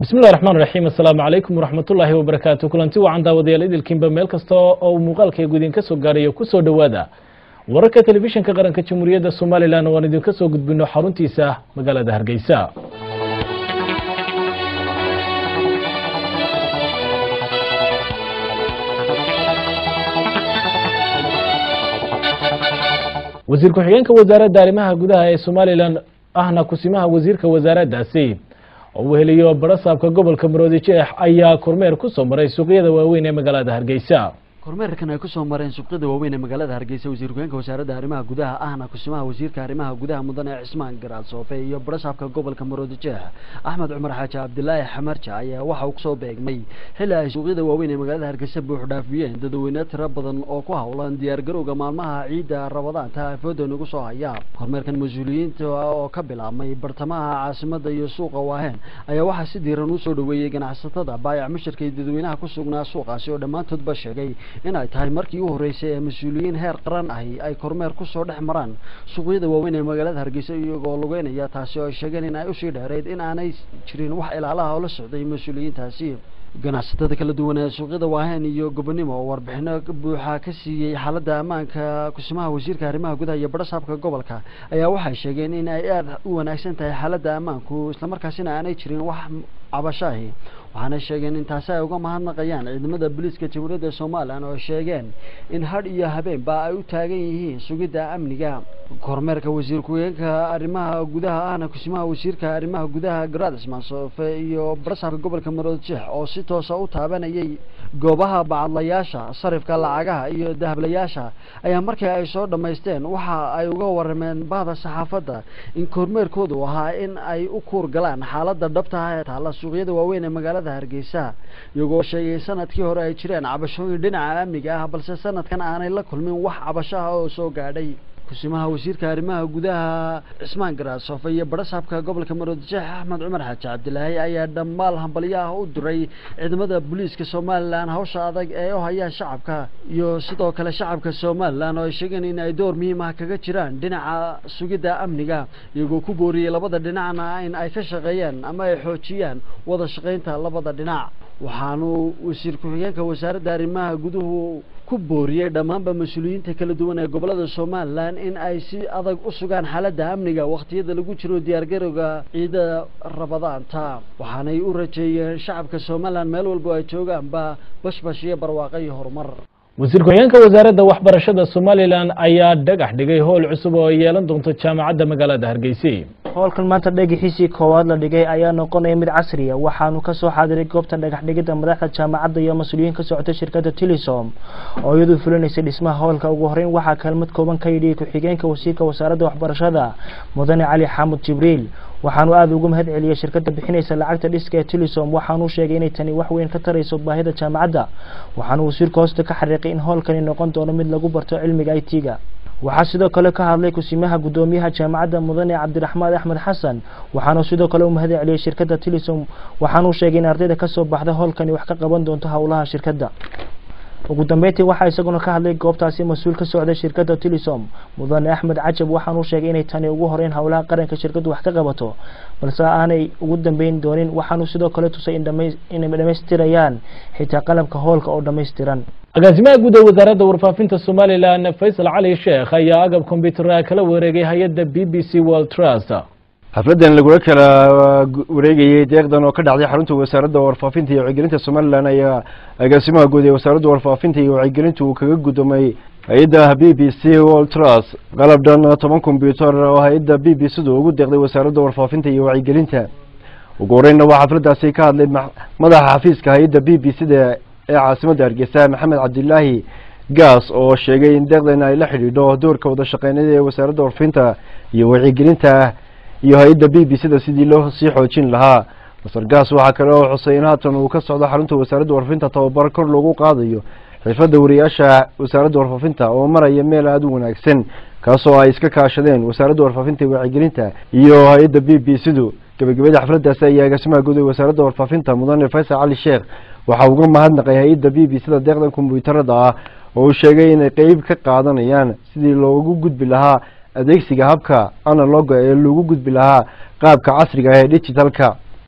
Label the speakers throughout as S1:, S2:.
S1: bismillahi raxmaan raxiim assalaamu calaykum waraxmatullaahi wabarakaatu kulanti wacan daawadayaal idilkiinba meel kasta oo uu muuqaalkaygu idinka soo gaarayo ku soo dhowaada wararka telefishinka qaranka jamhuuriyadda somalilan oo aan idinka soo gudbino xaruntiisa magaalada hargeysa wasiir ku-xigeenka wasaaradda arrimaha gudaha ee somalilan ahna kusimaha wasiirka wasaaraddaasi oo uu heliyo barasaabka gobolka maroodi jeex ayaa kormeer ku soo maray suuqyada waaweyn ee magaalada hargeysa
S2: kormeerkan ay kusoo mareen suuqyada waaweyn ee magaalada hargeysa wasiir ku-xigeenka wasaaradda arrimaha gudaha ahna kusimaha wasiirka arrimaha gudaha mudane cismaan garaad soofe iyo barasaabka gobolka maroodi jeex axmed cumar xaaji cabdilaahi xamarja ayaa waxa uu kusoo beegmay xilli ay suuqyada waaweyn ee magaalada hargeysa buux dhaafiyeen dadweyne tiro badan oo ku howlan diyaargarowga maalmaha ciidda rabadaanta afooda nagu soo haya kormeerkan mas-uuliyiinta oo ka bilaabmay bartamaha caasimada iyo suuqa waaheen ayaa waxaa si diiran usoo dhaweeyey ganacsatada baayac mushirka iyo dadweynaha ku sugnaa suuqaasi oo dhammaantoodba sheegay in ay tahay markii u horreysay ee mas-uuliyiin heer qaran ahi ay kormeer kusoo dhex maraan suuqyada waaweyn ee magaalada hargeysa iyagoo lugeynaya taasi oo ay sheegeen in ay usii dheereyd in aanay jirin wax ilaalaha oo la socday mas-uuliyiintaasi ganacsatada kala duwan ee suuqyada waaheen iyo gobonimo oo warbixino buuxa ka siiyey xaaladda ammaanka kusimaha wasiirka arrimaha gudaha iyo barasaabka gobolka ayaa waxay sheegeen in ay aada u wanaagsan tahay xaaladda ammaanku islamarkaasina aanay jirin wax cabashaahi waxaana sheegeen in taasi ay uga mahadnaqayaan ciidamada booliiska jamhuuriyadda somalilan oo sheegeen in hadh iyo habeenba ay u taagan yihiin sugidda amniga kormeerka wasiir ku-xigeenka arrimaha gudaha ahna kusimaha wasiirka arrimaha gudaha garaad cismaan soofe iyo barasaabka gobolka maroodi jeex oo si toosa u taabanayay goobaha bacadlayaasha sarifka lacagaha iyo dahablayaasha ayaa markii ay soo dhammaysteen waxa ay uga warameen bahda saxaafadda in kormeerkoodu ahaa in ay u kuur galaan xaaladda dhabtaha ee taalla suuqyada waaweyn ee magaalada hargeysa iyagoo sheegay sanadkii hore ay jireen cabashooyin dhinaca amniga ah balse sanadkan aanay la kulmin wax cabashaha oo soo gaadhay kusimaha wasiirka arrimaha gudaha cismaan garaasofe iyo barasaabka gobolka maroodi jeex axmed cumar xaaji cabdilaahi ayaa dhammaal hambalyaha u diray ciidamada booliiska somalilan hawsha adag ee u hayaan shacabka iyo sidoo kale shacabka somalilan oo ay sheegeen in ay door muhiim ah kaga jiraan dhinaca sugidda amniga iyagoo ku booriyey labada dhinacna in ay ka shaqeeyaan ama ay xoojiyaan wada shaqaynta labada dhinac waxaanu wasiir ku-xigeenka wasaaradda arrimaha guduhu ku booriyey dhammaanba mas-uuliyiinta kala duwan ee gobolada somalilan in ay si adag u sugaan xaaladda amniga wakhtiyada lagu jiro diyaargarowga ciida rabadaanta waxaanay u rajeeyeen shacabka somalilan meel walbo ay joogaanba bashbash iyo barwaaqo iyo horumar
S1: wasiir ku-xigeenka wasaaradda waxbarashada somalilan ayaa dhagax dhigay howl cusub oo ay yeelan doonto jaamacadda magaalada hargeysa
S3: howlkan maanta dhagaxiisii koowaad la dhigay ayaa noqonaya mid casriya waxaanu kasoo xaadiray goobta dhagax dhigidda madaxda jaamacadda iyo mas-uuliyiin ka socotay shirkadda tilisom oo iyadu fulinaysay dhismaha howlka ugu horeyn waxaa kaalmad kooban ka yidhi ku-xigeenka wasiirka wasaaradda waxbarashada mudane cali xaamud jibriil waxaanu aada ugu mahad celiyey shirkadda bixinaysa lacagta dhiska ee tilisom waxaanuu sheegay inay tani wax weyn ka tarayso baahida jaamacadda waxaanu wasiirka hoosta ka xariiqay in howlkani noqon doono mid lagu barto cilmiga i t-ga waxaa sidoo kale ka hadlay kusimaha guddoomiyaha jaamacadda mudane cabdiraxmaan axmed xasan waxaanu sidoo kale u mahad celiyey shirkadda tilisom waxaanuu sheegay in ardayda kasoo baxda howlkani wax ka qaban doonto howlaha shirkadda ugu dambeyntii waxaa isaguna ka hadlay goobtaasi mas-uul ka socday shirkadda tilisom mudane axmed cajab waxaanuu sheegay inay tani ugu horeyn howlaha qaranka shirkaddu wax ka qabato balse aanay ugu dambeyn doonin waxaanuu sidoo kale tusay inay dhammaystirayaan xitaa qalabka howlka oo dhammaystiran
S1: agaasimaha guud ee wasaaradda warfaafinta somalilan faysal cali sheekh ayaa agab kombyutara kala wareegay hay-adda b b c world trust
S4: xafladdan lagula kala wareegayey deeqdan oo ka dhacday xarunta wasaaradda warfaafinta iyo wacyigelinta somalilan ayaa agaasimaha guud ee wasaaradda warfaafinta iyo wacyigelinta uu kaga guddoomay hay-adda b b c world trust qalab dhan toban kombyutar oo hay-adda b b c du ugu deeqday wasaaradda warfaafinta iyo wacyigelinta ugu horeynna waa xafladdaasi ka hadlay madaxa xafiiska hay-adda b b c da ee caasimadda hargeysa maxamed cabdilaahi gaas oo sheegay in deeqdan ay la xidhiidho doorka wada shaqeynada ee wasaaradda warfaafinta iyo wacyigelinta iyo hay-adda b b c da sidii loo sii xoojin lahaa masar gaas waxaa kale oo xusay in haatan uu ka socdo xarunta wasaaradda warfaafinta tababar kor loogu qaadayo xirfadda wariyaasha wasaaradda warfaafinta oo maraya meel aada u wanaagsan kaasoo ay iska kaashadeen wasaaradda warfaafinta iyo wacyigelinta iyo hay-adda b b c du gabagabada xafladdaasi ayaa agaasimaha guud ee wasaaradda warfaafinta mudane faysal cali sheekh waxaa uga mahadnaqay hay-adda b b c da deeqdan kombyuutarada ah oo uu sheegay inay qeyb ka qaadanayaan sidii loogu gudbi lahaa adeegsiga habka analoga ee lagu gudbi lahaa qaabka casriga ah ee digitalka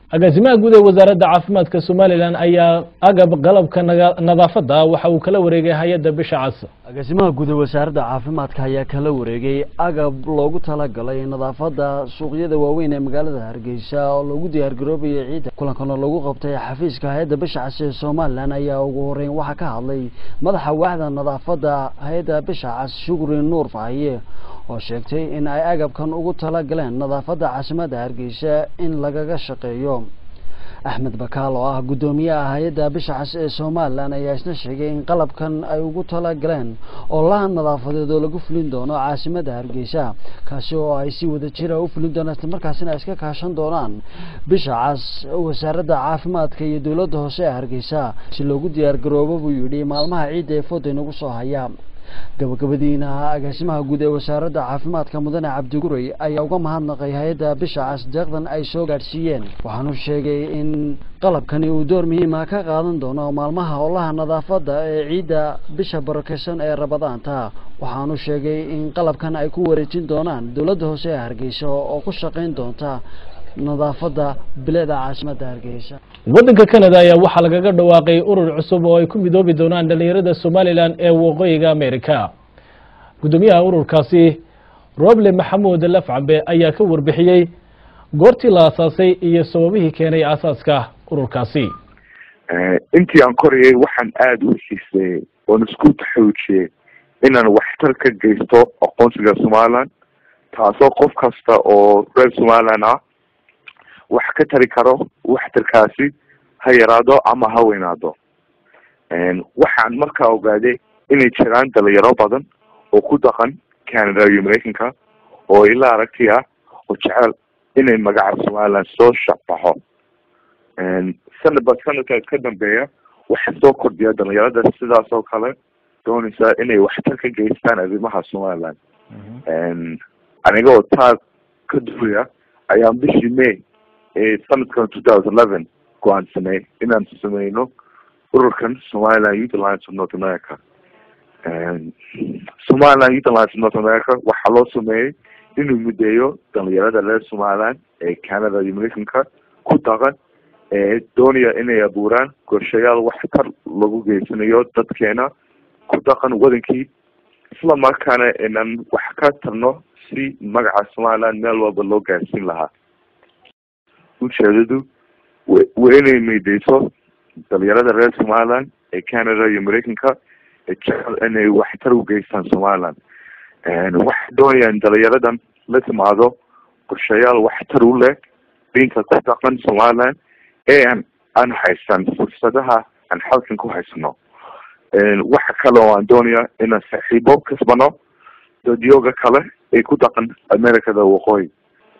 S1: agaasimaha guud ee wasaaradda caafimaadka somalilan ayaa agab qalabka naga- nadaafadda waxa uu kala wareegay hay-adda bisha cas
S2: agaasimaha guud ee wasaaradda caafimaadka ayaa kala wareegay agab loogu talagalay nadaafadda suuqyada waaweyn ee magaalada hargeysa oo loogu diyaargaroobayay ciidda kulankana lagu qabtay xafiiska hay-adda bisha cas ee somalilan ayaa ugu horeyn waxaa ka hadlay madaxa waaxda nadaafadda hay-adda bisha cas shukri nuur fahiye oo sheegtay in ay agabkan ugu talagaleen nadaafadda caasimadda hargeysa in lagaga shaqeeyo axmed bakaal oo ah guddoomiyaha hay-adda bisha cas ee somalilan ayaa isna sheegay in qalabkan ay ugu talagaleen oo laha nadaafadeed oo lagu fulin doono caasimadda hargeysa kaasi oo ay si wada jira u fulin doonaan islamarkaasina ay iska kaashan doonaan bisha cas wasaaradda caafimaadka iyo dowladda hoose ee hargeysa si loogu diyaargaroobo buu yidhi maalmaha ciidda ee fooda inagu soo haya gabagabadiina agaasimaha guud ee wasaaradda caafimaadka mudane cabdiguray ayaa uga mahadnaqay hay-adda bisha cas deeqdan ay soo gaadhsiiyeen waxaanu sheegay in qalabkani uu door muhiima ka qaadan doono maalmaha howlaha nadaafadda ee ciidda bisha barakeysan ee rabadaanta waxaanu sheegay in qalabkan ay ku wareejin doonaan dowladda hoose ee hargeysa oo ku shaqayn doonta nadaafadda bilicda caasimadda hargeysa
S1: waddanka canada ayaa waxaa lagaga dhawaaqay urur cusub oo ay ku midoobi doonaan dhallinyarada somalilan ee waqooyiga america guddoomiyaha ururkaasi roble maxamuud lafcambe ayaa ka warbixiyey goortii la aasaasay iyo sababihii keenay aasaaska ururkaasi
S5: intii aan korayay waxaan aada u xiiseeyey oon isku taxoojiyey inaan waxtar ka geysto aqoonsiga somaliland taasoo qof kasta oo reer somaliland ah wax ka tari karo waxtarkaasi ha yaraado ama ha weynaado waxaan markaa ogaaday inay jiraan dhalinyaro badan oo ku dhaqan canada iyo mareykanka oo ila aragti ah oo jecel inay magaca somaliland soo shacbaxo sanadba sanadkaas ka dambeeya waxaa soo kordhiya dhalinyarada sidaas oo kale doonaysa inay waxtar ka geystaan arrimaha somaliland aniga oo taa ka duulaya ayaa bishii may ee sanadkan two thousand eleven go-aansanay inaan sameyno ururkan somaliland youth alliance of north america somaliland youth alliance of north america waxaa loo sameeyey inuu mideeyo dhalinyarada reer somaliland ee canada iyo mareykanka ku dhaqan ee doonaya inay abuuraan qorshayaal waxtar lagu geysanayo dadkeena ku dhaqan wadankii isla markaana inaan wax ka tarno si magaca somaliland meel walba loo gaarsiin lahaa ujeedadu waa inay meydeyso dhalinyarada reer somaliland ee canada iyo mareykanka ee jecel inay waxtar u geystaan somaliland waxay doonayaan dhalinyaradan la timaado qorshayaal waxtar u leh diinta ku dhaqan somaliland ee aan aan haysan fursadaha aan halkan ku haysano waxa kale oo aan doonaya inaan saaxiibo kasbano dadyooga kale ee ku dhaqan americada waqooyi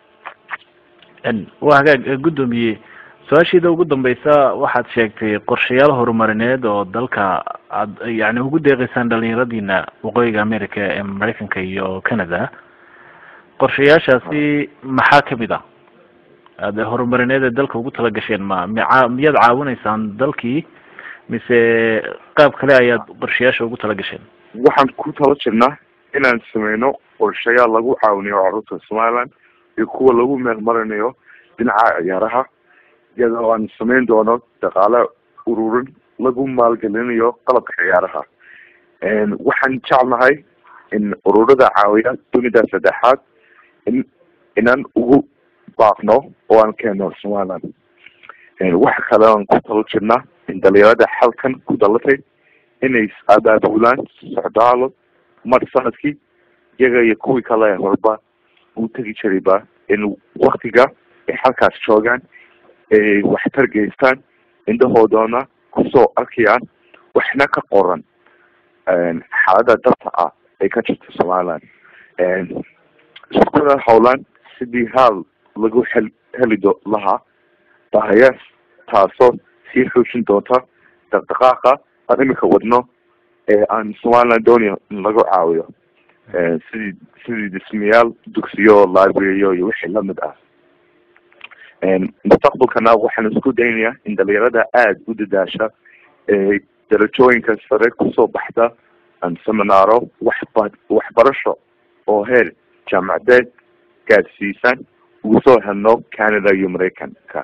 S6: waa hagaag guddoomiye su-aashiida ugu dambeysa waxaad sheegtay qorshayaal horumarineed oo dalka aad yani ugu deeqeysaan dhalinyaradiina waqooyiga america ee mareykanka iyo canada qorshayaashaasi maxaa kamid ah aad horumarineed ee dalka ugu tala gasheen ma ma miyaad caawinaysaan dalkii mise qaab kale ayaad qorshayaasha ugu tala gasheen
S5: waxaan ku tala jirnaa inaan sameyno qorshayaal lagu caawinayo carruurta somaliland iyo kuwa lagu meelmarinayo dhinaca ciyaaraha iyadoo aan sameyn doono dhaqaale ururin lagu maalgelinayo qalabka ciyaaraha waxaan jecelnahay in ururada caawiya dunida saddexaad in inaan ugu baaqno oo aan keeno somaliland waxa kale aan ku talo jirnaa in dhalinyarada halkan ku dhalatay inay abaabulaan socdaalo mar sanadkii iyaga iyo kuwii kale horba u tegi jirayba in waktiga ay halkaas joogaan ay waxtar geystaan indhahoodana kusoo arkayaan waxna ka qoran xaalada dabta ah ay ka jirta somaliland iskuna howlaan sidii haal lagu hel heli do lahaa bahayaas taasoo sii xoojin doonta dhaqdhaqaaqa aan imika wadno ee aan somaliland doonayo in lagu caawiyo sidii sidii dhismayaal dugsiyo libraryo iyo wixii lamid ah mustaqbalkana waxaan isku daynayaa in dhalinyarada aada u dadaasha ee darajooyinka sare kusoo baxda aan seminaaro waxba waxbarasho oo heer jaamacadeed gaadsiisan ugu soo helno canada iyo mareykanka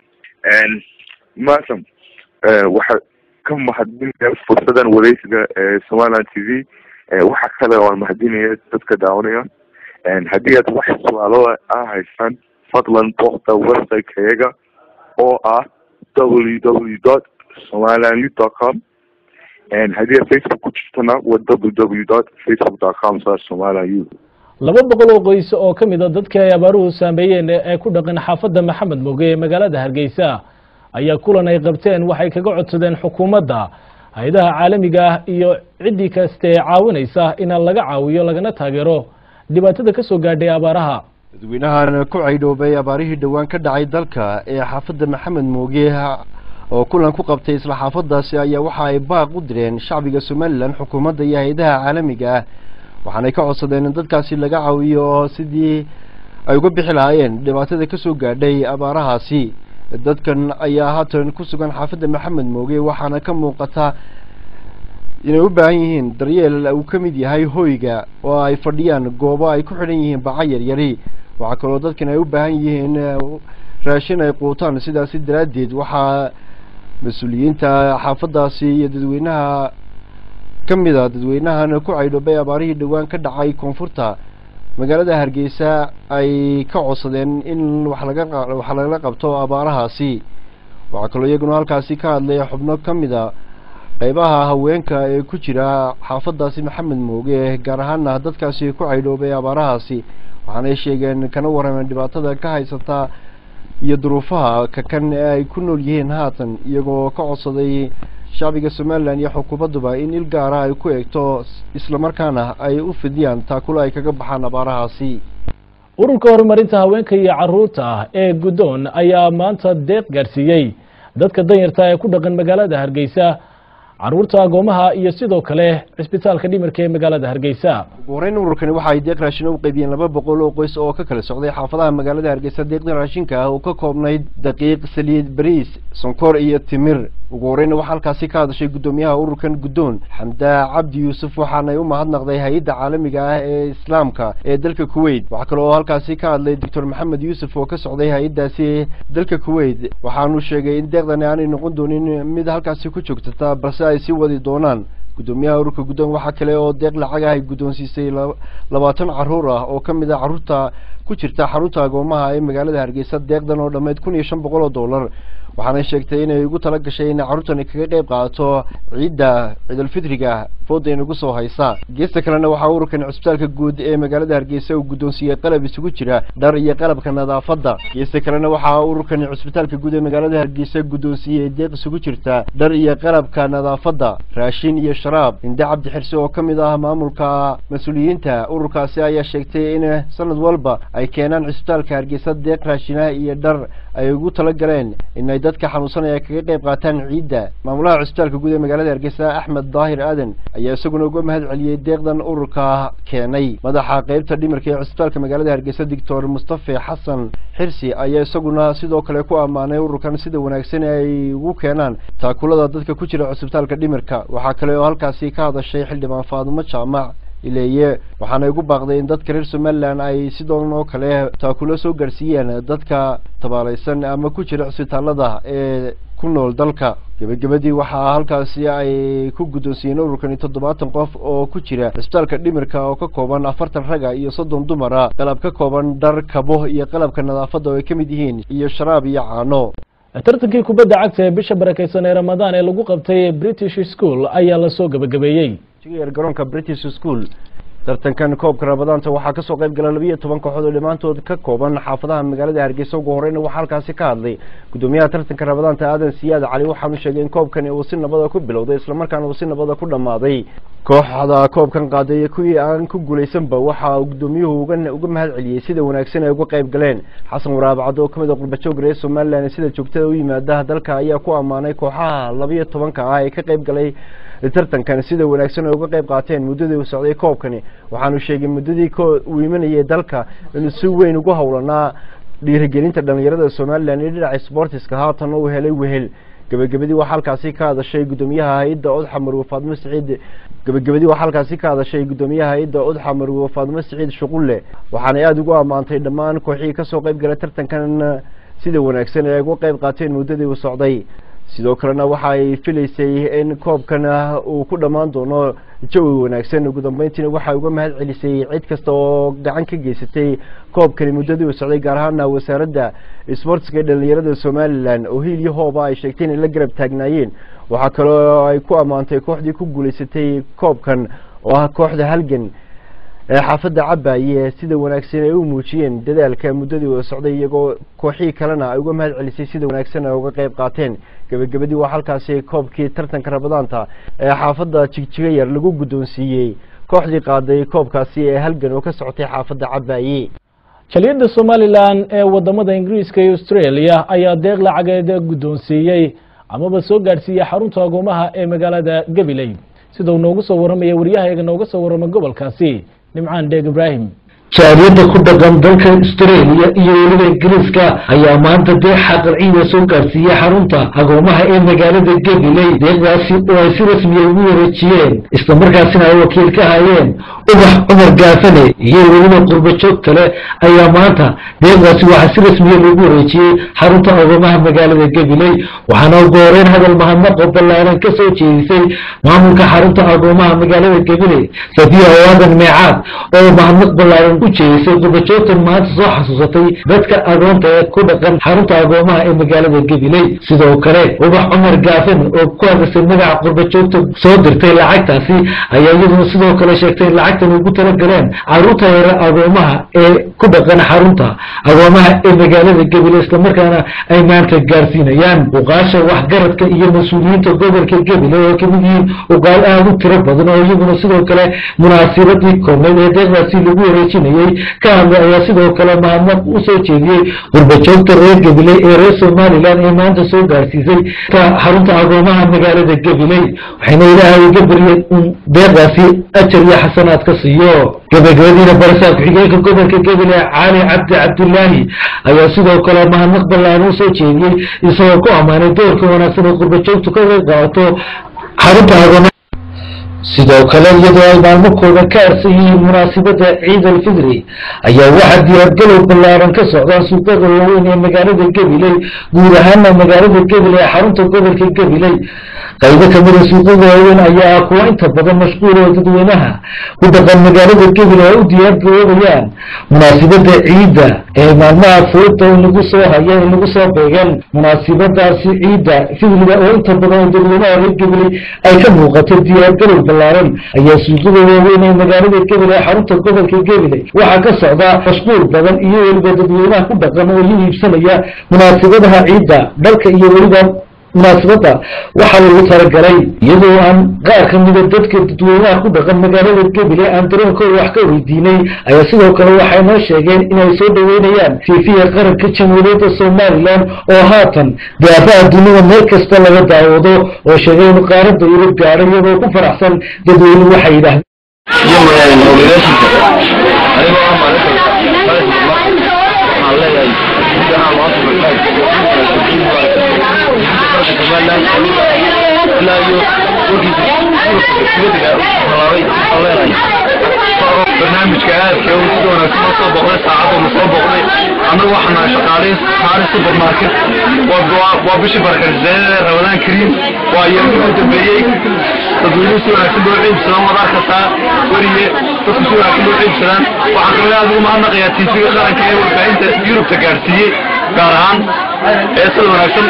S5: maasam waxaa ka mahadinaya fursadan wareysiga ee somaliland t v waxa kale oo aan mahadinaya dadka daawanaya haddii aad wax su-aalo ah haysaan fadlan booqda website-kayaga oo ah w w dot somaliland youth dot com haddii aad facebook ku jirtana wa w w dot facebook dot com slash somaliland youth
S1: laba boqol oo qoys oo ka mid a dadkii ay abaaruhu saameeyeen ee ku dhaqan xaafadda maxamed moge ee magaalada hargeysa ayaa kulan ay qabteen waxay kaga codsadeen xukuumadda hay-adaha caalamiga ah iyo ciddii kaste ee caawinaysa inaan laga caawiyo lagana taageero dhibaatada ka soo gaadhay abaaraha
S4: dadweynahan ku caydhoobay abaarihii dhowaan ka dhacay dalka ee xaafadda maxamed mooge oo kulan ku qabtay isla xaafadaasi ayaa waxa ay baaq u direen shacbiga somalilan xukuumadda iyo hay-adaha caalamiga ah waxaanay ka codsadeen in dadkaasi laga caawiyo oo sidii ay uga bixi lahaayeen dhibaatada ka soo gaadhay abaarahaasi dadkan ayaa haatan ku sugan xaafadda maxamed mooge waxaana ka muuqata inay u baahan yihiin daryeel uu ka mid yahay hoyga oo ay fadhiyaan goobo ay ku xidhan yihiin baca yaryari waxaa kaloo dadkan ay u baahan yihiin raashin ay quutaan sidaasi daraaddeed waxaa mas-uuliyiinta xaafadaasi iyo dadweynaha ka mid a dadweynahan ku caydhoobay abaarihii dhowaan ka dhacay koonfurta magaalada hargeysa ay ka codsadeen in wax laga wax lagala qabto abaarahaasi waxaa kaloo iyaguna halkaasi ka hadlay xubno ka mid a qeybaha haweenka ee ku jira xaafadaasi maxamed mooge gaar ahaana dadkaasi ku caydhoobay abaarahaasi waxaanay sheegeen kana warrameen dhibaatada ka haysata iyo duruufaha kakan ee ay ku nool yihiin haatan iyagoo ka codsaday shacbiga somalilan iyo xukuumadduba in il gaara ay ku eegto islamarkaana ay u fidiyaan taakula ay kaga baxaan abaarahaasi
S1: ururka horumarinta haweenka iyo caruurta ee guddoon ayaa maanta deeq gaadhsiiyey dadka danyarta ee ku dhaqan magaalada hargeysa caruurta agoomaha iyo sidoo kale cisbitaalka dhimirka ee magaalada hargeysa
S4: ugu horeyn ururkani waxa ay deeq raashin u qaybiyeen laba boqol oo qoys oo ka kala socday xaafadaha magaalada hargeysa deeqda raashinka ah oo ka koobnayd daqiiq saliid bariis sonkor iyo timir ugu horeyna waxaa halkaasi ka hadashay guddoomiyaha ururkan guddoon xamdaa cabdi yuusuf waxaanay u mahadnaqday hay-adda caalamiga ah ee islaamka ee dalka kuwait waxaa kaloo halkaasi ka hadlay doctor maxamed yuusuf oo ka socday hay-addaasi dalka kuwait waxaanu sheegay in deeqdani aanay noqon doonin mid halkaasi ku joogtata balse ay sii wadi doonaan guddoomiyaha ururka guddoon waxaa kale oo deeq lacag ah ay guddoonsiisay labaatan caruur ah oo ka mid a carruurta ku jirta xarunta agoomaha ee magaalada hargeysa deeqdan oo dhammeyd kun iyo shan boqol oo dollar waxaanay sheegtay inay ugu tala gashay inay carruurtani kaga qayb qaadato ciidda ciidulfitriga fooda inagu soo haysa geesta kalena waxaa ururkan cisbitaalka guud ee magaalada hargeysa uu guddoonsiiyey qalab isugu jira dhar iyo qalabka nadaafadda geesta kalena waxaa ururkan cisbitaalka guud ee magaalada hargeysa guddoonsiiyey deeq isugu jirta dhar iyo qalabka nadaafadda raashin iyo sharaab hinde cabdi xirse oo ka mid ah maamulka mas-uuliyiinta ururkaasi ayaa sheegtay in sanad walba ay keenaan cisbitaalka hargeysa deeq raashinaha iyo dhar ay ugu tala galeen inay dadka xanuunsanaya kaga qayb qaataan ciidda maamulaha cisbitaalka guud ee magaalada hargeysa axmed daahir aadan ayaa isaguna uga mahad celiyey deeqdan ururka keenay madaxa qeybta dhimirka ee cisbitaalka magaalada hargeysa doctor mustafe xasan xirsi ayaa isaguna sidoo kale ku ammaanay ururkan sida wanaagsan ay ugu keenaan taakulada dadka ku jira cisbitaalka dhimirka waxaa kale oo halkaasi ka hadashay xildhibaan faadumo jaamac ileeye waxaanay ugu baaqday in dadka reer somalilan ay sidoon oo kale taakulo soo gaarsiiyeen dadka tabaalaysan ama ku jira cisbitaalada ee ku nool dalka gebagabadii waxaa halkaasi ay ku guddoonsiiyeen ururkani toddobaatan qof oo ku jira cisbitaalka dhimirka oo ka kooban afartan raga iyo soddon dumara qalab ka kooban dhar kabo iyo qalabka nadaafadda oo ay ka mid yihiin iyo sharaab iyo caano
S1: tartankii kubadda cagta ee bisha barakeysan ee ramadaan ee lagu qabtay british school ayaa lasoo gebagabeeyey
S4: garoonka british school tartankan koobka ramadaanta waxaa kasoo qayb gala labiiyo toban kooxood oo dhammaantood ka kooban xaafadaha magaalada hargeysa ugu horeyna waxaa halkaasi ka hadlay guddoomiyaha tartanka ramadaanta aadan siyaad cali waxaanu sheegay in koobkani uu si nabada ku bilowday islamarkaana uu si nabada ku dhammaaday kooxda koobkan qaaday iyo kuwii aan ku guulaysanba waxa uu guddoomiyuhu uga uga mahad celiyey sida wanaagsan ay uga qayb galeen xasan waraabcado oo kamid a qurbajoog reer somalilan sida joogtada u yimaada dalka ayaa ku ammaanay kooxaha labiyo tobanka ah ee ka qayb galay tartankan sida wanaagsan ay uga qayb qaateen muddadii uu socday koobkani waxaanu sheegay muddadii uu imanayay dalka inuu si weyn ugu howlanaa dhiirigelinta dhalinyarada somalilan iyo dhinaca sportiska haatan uu helay wehel gebagabadii waxaa halkaasi ka hadashay guddoomiyaha hay-adda odxa marwe faadmo siciid gebagabadii waxaa halkaasi ka hadashay guddoomiyaha hay-adda odxa marwe faadmo siciid shuqulle waxaanay aada ugu ammaantay dhammaan kooxihii kasoo qayb galay tartankan sida wanaagsan ay uga qeyb qaateen muddadii uu socday sidoo kalena waxa ay filaysay in koobkana uu ku dhammaan doono jawi wanaagsan ugu dambeyntiina waxay uga mahad celisay cid kasta oo gacan ka geysatay koobkani muddadii uu socday gaar ahaana wasaaradda isboortiska ee dhalinyarada somalilan oo hiil iyo hooba ay sheegtay inay la garab taagnaayeen waxaa kaloo ay ku ammaantay kooxdii ku guulaysatay koobkan oo ah kooxda halgan ee xaafadda cabaye sida wanaagsan ay u muujiyeen dadaalka muddadii uu socday iyagoo kooxihii kalena ay uga mahad celisay sida wanaagsan ay uga qeyb qaateen gebagabadii waa halkaasi koobkii tartanka rabadaanta ee xaafadda jigjiga yar lagu guddoonsiiyey kooxdii qaaday koobkaasi ee halgan oo ka socotay xaafadda cabaye
S1: jaliyadda somalilan ee wadamada ingiriiska iyo australia ayaa deeq lacageed guddoonsiiyey amaba soo gaadhsiiyey xarunta agoomaha ee magaalada gabiley sida uu noogu soo warramaya waryahayaga nooga soo warramay gobolkaasi nimcaan dheeg ibraahim
S7: jaariyadda ku dhaqan dalka australia iyo weliba ingiriiska ayaa maanta deeq xaqalciida soo gaarsiiyey xarunta agoomaha ee magaalada gabiley deeqdaasi oo ay si rasmiya ugu wareejiyeen islamarkaasina ay wakiil ka hayeen ubax cumar gaafane iyo weliba qurbo joog kale ayaa maanta deeqdaasi waxaa si rasmiya loogu wareejiyey xarunta agoomaha magaalada gabiley waxaana ugu horeyn hadal mahadnaqo ballaaran ka soo jeedisay maamulka xarunta agoomaha magaalada gabiley safiya waadan meecaad oo mahadnaq ballaaran u jeedisay qurbajoogtan maanta soo xasuusatay dadka agoonta ee ku dhaqan xarunta agoomaha ee magaalada gabiley sidoo kale ubax cumar gaafan oo ku hadasay magaca qurbajoogta soo dirtay lacagtaasi ayaa iyaduna sidoo kale sheegtay in lacagtan ugu talagaleen caruurta yare agoomaha ee ku dhaqan xarunta agoomaha ee magaalada gabiley islamarkaana ay maanta gaarsiinayaan uqaasha waxgaradka iyo mas-uuliyiinta gobolka gabiley oo kamid yihiin uqaal aada u tiro badan oo iyaguna sidoo kale munaasibadii koobneyd ee deeqdaasi lagu wareejinayay ka hadlay ayaa sidoo kale mahadnaq u soo jeediyey qurbajoogta reer gabiley ee reer somalilan ee maanta soo gaarsiisay xarunta agoomaha magaalada gabiley waxayna ilaahay uga baryeen in deeqdaasi ajar iyo xasanaad ka siiyo gabagabadiina barasaab ku-xigeenka gobolka gabiley cali cabdi cabdulaahi ayaa sidoo kale mahadnaq ballaan u soo jeediyey isagoo ku ammaanay doorka wanaagsan oo qurbajoogtu ka qayb qaadato xarunta agoomaha sidoo kale iyadoo ay maalmakooda ka arsan yihiin munaasibadda ciid alfidri ayaa waxaa diyaargalow ballaaran ka socdaan suuqyada waaweyn ee magaalada gabiley guud ahaana magaalada gabiley ee xarunta gobolka gabiley qaybo kamida suuqyada waaweyn ayaa ah kuwa inta badan mashquul oo dadweynaha ku dhaqan magaalada gabiley ay u diyaargaroobayaan munaasibadda ciidda ee maalmaha furida in lagu soo haya in lagu soo beegan munaasibadaasi ciidda fidriga oo inta badan oo dadweynaha reer gabiley ay ka muuqato diyaargalow ballaaran ayaa suuqyada waaweyn ee magaalada gabiley xarunta gobolka gabiley waxaa ka socda mashquul badan iyo weliba dadweynaha ku dhaqan oo la iibsanaya munaasibadaha ciidda dhalka iyo weliba munaasibadda waxaa lagu talagalay iyadoo aan qaar ka mida dadka dadweynaha ku dhaqan magaalada gabiley aan dareenkooda wax ka weydiinay ayaa sidoo kale waxay noo sheegeen inay soo dhaweynayaan fiifiya qaranka jamhuuriyadda somalilan oo haatan daafaha dunida meel kasta laga daawado oo sheegay in qaaradda yurub gaadhay iyagoo ku faraxsan dadweyne waxay yidhaahdeen
S8: barnaamijka aadka uu sida wanaagsan oo soo boqday saacadda soo boqday annagu waxaan shaqaalayn saari supermarket waa waa bishii barakaysay ramadaan kariim waa yeerkii u dambeeyey dadweynuhu si wanaagsan boo ciibsadaan waad arkaysaa weriye dadku si wanaagsan boo ciibsadaan waxaan kaloo aad ugu mahadnaqayaa tiifiga qaranka ee warbaahinta yurubta gaarsiiyey gaar ahaan ee sida wanaagsan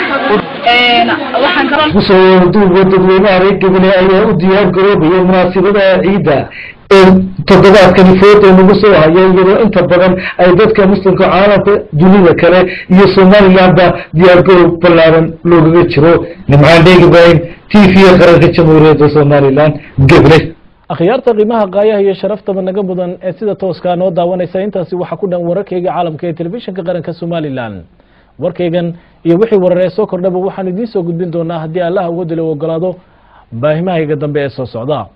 S7: kusoo duuba dadweynaha reer gabiley ayaa u diyaar garoobaya munaasibadaha ciidda ee toddobaadkani fooda nagu soo haya iyadoo inta badan ay dadka muslimka caalamka dunida kale iyo somalilandba diyaargaroob ballaaran loogaga jiro nimcaan dheeg ibraahim t v qaranka jamhuuriyadda somalilan gabiley
S1: akhyaarta qiimaha qaayaha iyo sharaftaba naga mudan ee sida tooskaa noo daawanaysa intaasi waxaa ku dhan wararkayga caalamka ee telefishinka qaranka somalilan warkaygan iyo wixii wararee soo kordhaba waxaan idiin soo gudbin doonaa haddii allaha uga dilo ogolaado baahimahayga dambe ee soo socda